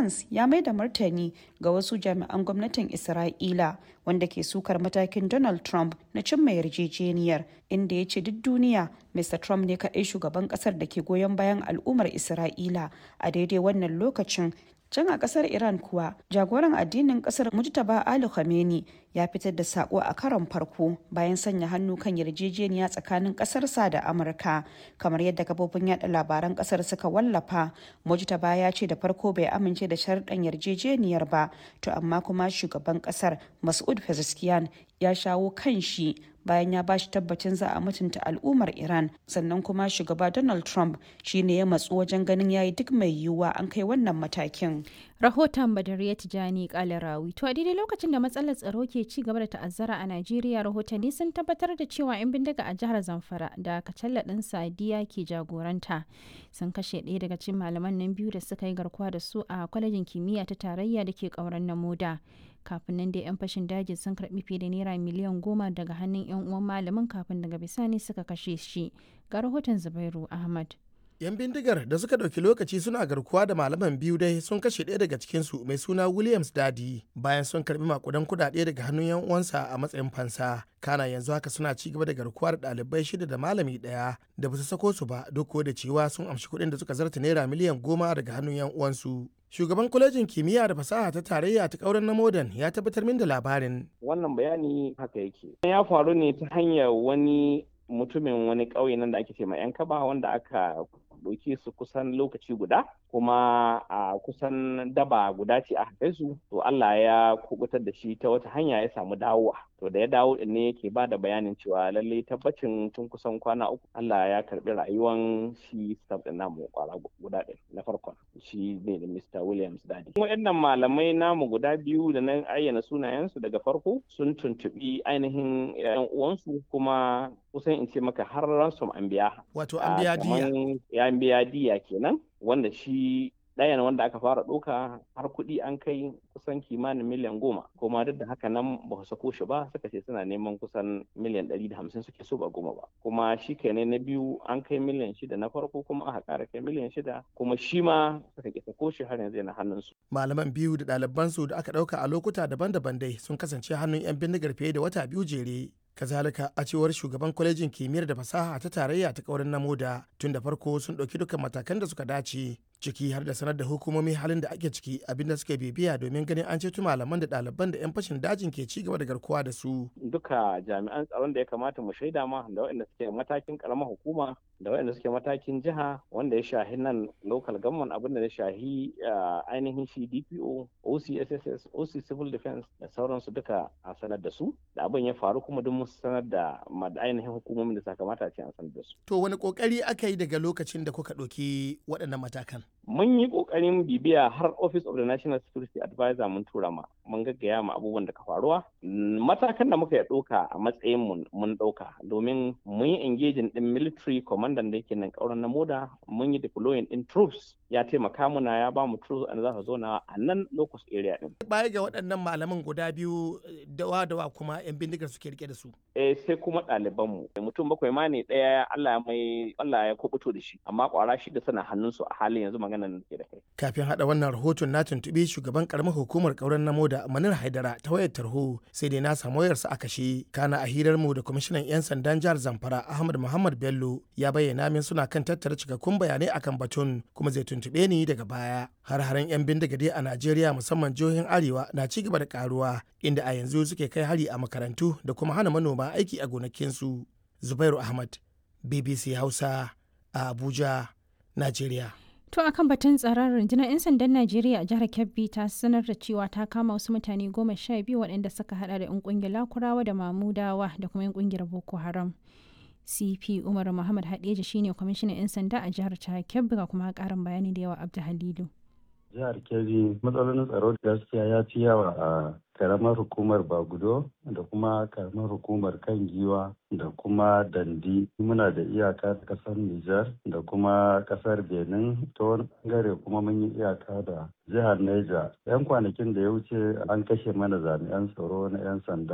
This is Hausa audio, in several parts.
Gantz ya mai da martani ga wasu jami'an gwamnatin Isra'ila wanda ke sukar matakin Donald Trump na cimma yarjejeniyar inda ya ce duk duniya Mr. Trump ne kaɗai shugaban ƙasar da ke goyon bayan al'ummar Isra'ila a daidai wannan lokacin can a kasar iran kuwa jagoran addinin kasar mujtaba ali khamenei ya fitar da sako a karon farko bayan sanya hannu kan yarjejeniya tsakanin kasarsa da amurka kamar yadda kafofin yada labaran kasar suka wallafa mujtaba ya ce da farko bai amince da sharɗan yarjejeniyar ba to amma kuma shugaban kasar masud pezeshkian ya shawo kan shi bayan ya bashi tabbacin za a mutunta al'ummar iran sannan kuma shugaba donald trump shine ya matsu wajen ganin yayi duk mai yiwuwa an kai wannan matakin rahoton badariya tijani kalarawi to a daidai lokacin da matsalar tsaro ke ci gaba da ta'azzara a najeriya rahotanni sun tabbatar da cewa 'yan bindiga a jihar zamfara da kacalla ɗin sadiya ke jagoranta sun kashe ɗaya daga cikin malaman nan biyu da suka yi garkuwa da su a kwalejin kimiyya ta tarayya da ke ƙauren na moda kafin nan dai 'yan fashin daji sun karbi fiye da naira miliyan goma daga hannun 'yan uwan malamin kafin daga bisani suka kashe shi ga rahoton zubairu ahmad 'yan bindigar da suka ɗauki lokaci suna garkuwa da malaman biyu dai sun kashe ɗaya daga cikinsu mai suna williams dadi bayan sun karbi makudan kudade daga hannun 'yan uwansa a matsayin fansa kana yanzu haka suna ci gaba da garkuwa da ɗalibai shida da malami ɗaya da ba su sako su ba duk da cewa sun amshi kuɗin da suka zarta naira miliyan goma daga hannun 'yan uwansu shugaban kwalejin kimiyya da fasaha ta tarayya ta kauren na modern ya tabbatar min da labarin wannan bayani haka yake ya faru ne ta hanyar wani mutumin wani ƙauye nan da ake ce ma yan kaba wanda aka ɗauke su kusan lokaci guda kuma a kusan daba guda ce a kai su to Allah ya kubutar da shi ta wata hanya ya samu dawowa to da ya dawo din ne yake ba da bayanin cewa lalle tabbacin tun kusan kwana uku Allah ya karbi rayuwan shi staff din namu kwara guda ɗin na farkon shi ne da Mr. Williams Dadi waɗannan malamai namu guda biyu da na ayyana sunayensu daga farko sun tuntubi ainihin yan uwansu kuma kusan in ce maka har ransom an biya wato an biya diya ya biya diya kenan wanda shi ɗayan wanda aka fara ɗauka har kuɗi an kai kusan kimanin miliyan goma kuma duk da haka nan ba su sako shi ba suka ce suna neman kusan miliyan ɗari da hamsin suke so ba goma ba kuma shi kenan na biyu an kai miliyan shida na farko kuma aka ƙara kai miliyan shida kuma shi ma suka ke sako shi har yanzu yana hannunsu. malaman biyu da ɗalibansu da aka ɗauka a lokuta daban-daban dai sun kasance hannun 'yan bindigar fiye da wata biyu jere kazalika a cewar shugaban kwalejin kimiyyar da fasaha ta tarayya ta kaurin namoda tun da farko sun ɗauki dukkan matakan da suka dace ciki har da sanar da hukumomi halin da ake ciki abinda suka bibiya domin ganin an ceto malaman da ɗaliban da 'yan fashin dajin ke ci gaba da garkuwa da su. Duka jami'an tsaron da ya kamata mu shaida ma da waɗanda suke matakin karamar hukuma da waɗanda suke matakin jiha wanda ya shahi nan local government abin da ya shahi ainihin shi DPO, OCSSS, OC Civil Defense da sauransu duka a sanar da su da abin ya faru kuma duk mun sanar da ainihin hukumomin da sakamata ce an sanar da su. To wani kokari aka yi daga lokacin da kuka ɗauki waɗannan matakan? mun yi kokarin bibiya har office of the national security advisor mun tura ma mun gaggaya ma abubuwan da ka faruwa matakan da muka ya ɗauka a matsayin mun mun ɗauka domin mun yi engaging din military commandant da yake nan kauran na moda mun yi deploying din troops ya taimaka muna ya ba mu troops an za su zo na a nan locus area din baya ga waɗannan malaman guda biyu dawa dawa kuma yan bindigar suke rike da su eh sai kuma ɗaliban mu mutum bakwai ma ne ɗaya Allah ya mai Allah ya kubuto da shi amma kwara shi da sana hannunsu a halin yanzu magana nan ke da kai. Kafin haɗa wannan rahoton na tuntuɓi shugaban karamar hukumar ƙauren namo da Manir Haidara ta wayar tarho sai dai na samu wayarsa a kashe. Kana a hirar mu da kwamishinan 'yan sandan jihar Zamfara Ahmad Muhammad Bello ya bayyana min suna kan tattara cikakkun bayanai akan batun kuma zai tuntuɓe ni daga baya. Har-haren 'yan bindiga dai a Najeriya musamman jihohin Arewa na ci gaba da karuwa inda a yanzu suke kai hari a makarantu da kuma hana manoma aiki a gonakinsu. Zubairu Ahmad, BBC Hausa, a Abuja, Najeriya. To akan batun tsaron rundunar 'yan sandan Najeriya a jihar Kebbi ta sanar da cewa ta kama wasu mutane goma sha biyu waɗanda suka hada da 'yan ƙungiyar Lakurawa da Mamudawa da kuma 'yan ƙungiyar Boko Haram. CP Umar Muhammad Hadeja shine kwamishinan 'yan sanda a jihar ta Kebbi ga kuma ƙarin bayani da yawa Abdu Halilu. Jihar Kebbi matsalolin tsaro gaskiya ya fi yawa a karamar hukumar Bagudo da kuma karamar hukumar kan giwa da kuma dandi muna da iyaka da kasar Nijar da kuma kasar Benin ta wani bangare kuma mun yi iyaka da jihar Neja. 'Yan kwanakin da ya wuce an kashe mana jami'an tsaro na 'yan sanda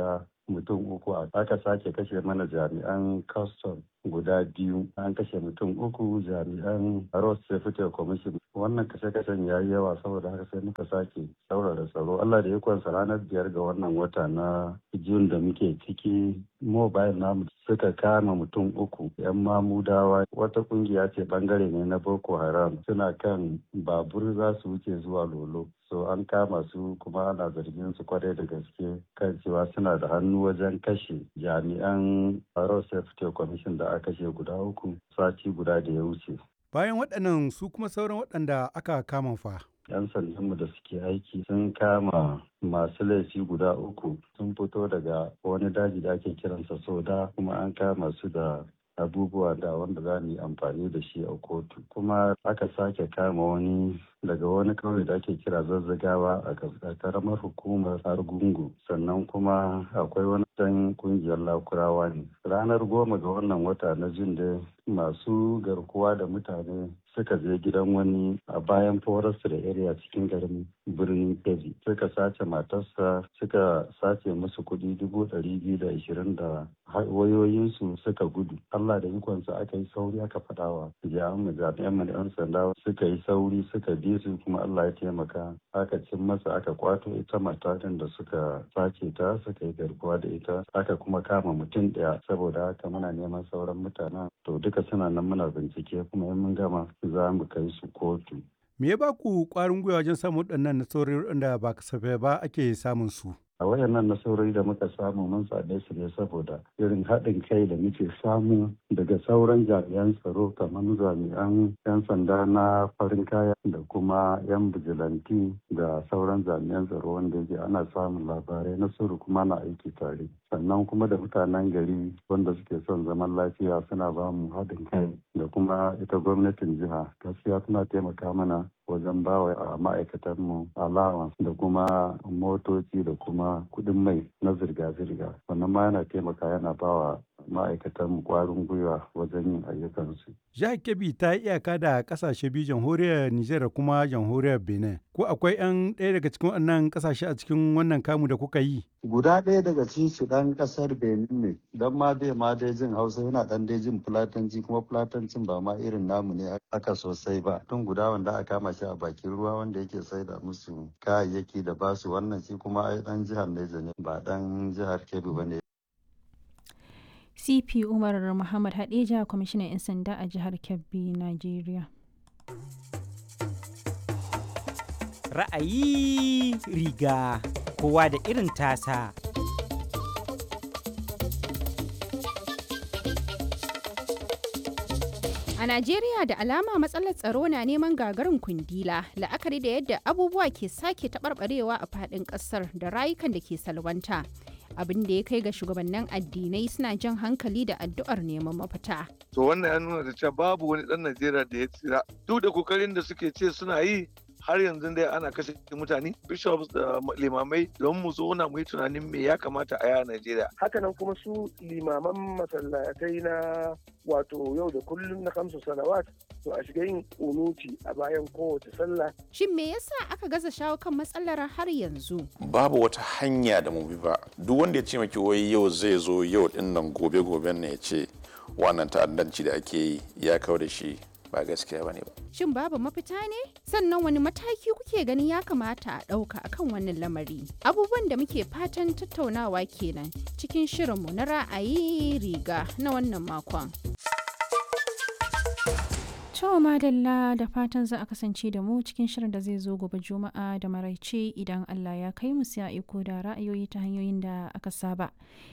mutum uku aka sake kashe mana jami'an custom guda biyu an kashe mutum uku jami'an road safety commission wannan kashe-kashen ya yi yawa saboda haka sai muka sake saurara tsaro allah da ikonsa ranar biyar ga wannan wata na jun da muke ciki mobile namu suka kama mutum uku yan mamudawa wata kungiya ce bangare ne na boko haram suna kan babur za su wuce zuwa lolo so an kama su kuma ana zargin su kwarai da gaske kan cewa suna da hannu wajen kashe jami'an road safety commission da aka kashe guda uku sati guda da ya wuce bayan waɗannan su kuma sauran waɗanda aka kama fa 'yan sandanmu da suke aiki sun kama masu laifi guda uku sun fito daga wani daji da ake kiransa soda kuma an kama su da abubuwa da wanda za mu yi amfani da shi a kotu kuma aka sake kama wani daga wani kauye da ake kira zazzagawa a karamar hukumar argungu sannan kuma akwai wani dan kungiyar lakurawa ne ranar goma ga wannan wata na jin da masu garkuwa da mutane suka je gidan wani a bayan forest da area cikin garin birnin kebbi suka sace matarsa suka sace musu kuɗi dubu ɗari biyu da ashirin da wayoyinsu suka gudu allah da ikonsa aka yi sauri aka faɗawa jami'an mu jami'an mu yan sanda suka yi sauri suka bi su kuma allah ya taimaka aka cin masa aka kwato ita matakan da suka sace ta suka yi garkuwa da ita aka kuma kama mutum ɗaya saboda haka muna neman sauran mutanen to duka suna nan muna bincike kuma in mun gama za mu kai su kotu. Me ya ba ku ƙwarin gwiwa wajen samun waɗannan nasarori waɗanda ba kasafai ba ake samun su? a wayannan nasarori da muka samu mun same su ne saboda irin haɗin kai da muke samu daga sauran jami'an tsaro kamar jami'an 'yan sanda na farin kaya da kuma 'yan bijilanti da sauran jami'an tsaro wanda yake ana samun labarai na sirri kuma na aiki tare sannan kuma da mutanen gari wanda suke son zaman lafiya suna ba mu haɗin kai da kuma ita gwamnatin jiha gaskiya suna taimaka mana wajen bawa a ma'aikatanmu allowance da kuma motoci da kuma kuɗin mai na zirga-zirga wannan ma yana taimaka yana bawa ma'aikatan kwarin gwiwa wajen yin ayyukansu. Jihar Kebbi ta yi iyaka da kasashe biyu jamhuriyar Nijar da kuma jamhuriyar Benin. Ko akwai 'yan ɗaya daga cikin wannan kasashe a cikin wannan kamu da kuka yi? Guda ɗaya daga cikin su ɗan ƙasar Benin ne, don ma dai ma dai jin Hausa yana ɗan dai jin Fulatanci kuma Fulatancin ba ma irin namu ne aka sosai ba. Tun guda wanda aka kama shi a bakin ruwa wanda yake saida musu kayayyaki da basu wannan shi kuma ai ɗan jihar Neja ne ba ɗan jihar Kebbi ba ne. cp umar muhammad hadeja kwamishinan 'yan sanda a jihar kebbi nigeria ra'ayi riga kowa da irin tasa A Najeriya da alama matsalar tsaro na neman gagarin kundila la'akari da yadda abubuwa ke sake taɓarɓarewa a faɗin ƙasar da rayukan da ke salwanta. abin da ya kai ga shugabannin addinai suna jan hankali da addu'ar neman mafita. To wannan ya nuna da cewa babu wani ɗan Najeriya da ya tsira. Duk da kokarin da suke ce suna yi har yanzu dai ana kashe mutane bishops da limamai don mu zauna mu yi tunanin me ya kamata a yaya Najeriya. Hakanan kuma su limaman masallatai na wato yau da kullum na kamsu salawat to a shiga yin unuti a bayan kowace sallah. Shin me yasa aka gaza shawo kan matsalar har yanzu? Babu wata hanya da mu bi ba. Duk wanda ya ce maki wai yau zai zo yau din nan gobe goben ne ya ce wannan ta'addanci da ake yi ya kawo da shi ba gaskiya bane ba. Shin babu mafita ne? Sannan wani mataki kuke ganin ya kamata a ɗauka akan wannan lamari? Abubuwan da muke fatan tattaunawa kenan cikin shirinmu na ra'ayi riga na wannan makon. Cewa madalla da fatan za a kasance da mu cikin shirin da zai zo gobe juma'a da maraice idan Allah ya kai mu sai a iko da ra'ayoyi ta hanyoyin da aka saba.